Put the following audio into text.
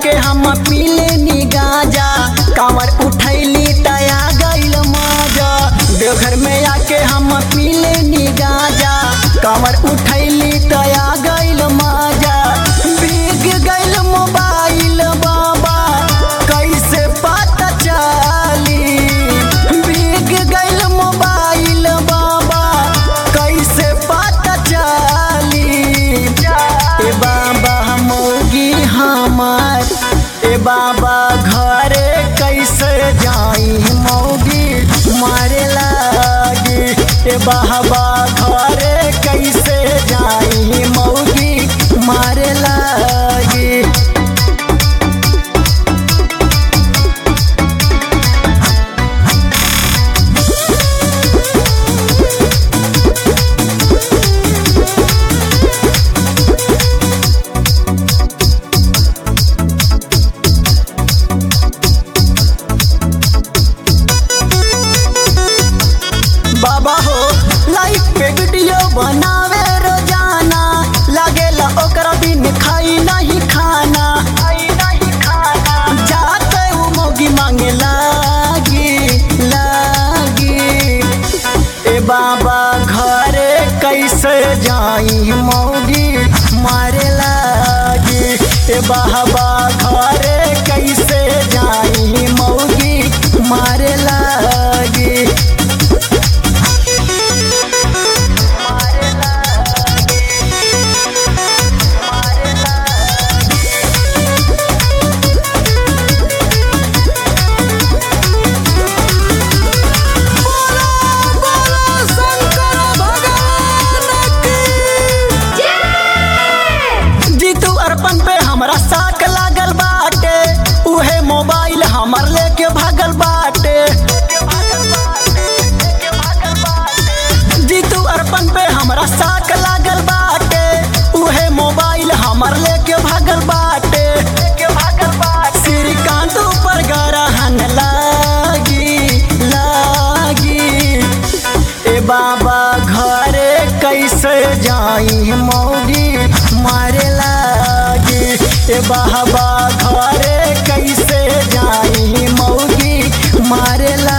आके हम पीले नी गाजा कांवर उठैली तया गइल मजा देवघर में आके हम पीले नी गाजा कांवर उठैली तया गइल मजा भीग गइल मोबाइल बाबा कैसे पता चली भीग गइल मोबाइल बाबा कैसे पता चली ए बाबा मौगी हमार ए बाबा घरे कैसे जाई मौगी मारे लागी ए बाबा घरे कैसे जाई मौगी मारे लागी बाबा हो लाइफ पे वीडियो बनावे रोजाना लागेला ओकरा बिन खाई नहीं खाना जाते वो मौगी मांगे लागी लागी ए बाबा घरे कैसे जाई मौगी मारे लागी ए बाबा घरे कैसे जाई मौगी मारे लागी जीतू अर्पण पे हमरा साक लागल बाटे उहे मोबाइल हमर लेके भागल बाटे जीतू अर्पण पे हमरा साक लागल बाटे उहे मोबाइल हमर लेके भागल बाटे श्रीकांत ऊपर गरहन लागी लागी ए बाबा घरे कैसे जाई मौगी मारे लागी ए बाबा घरे कैसे जाई मौगी मारे लागी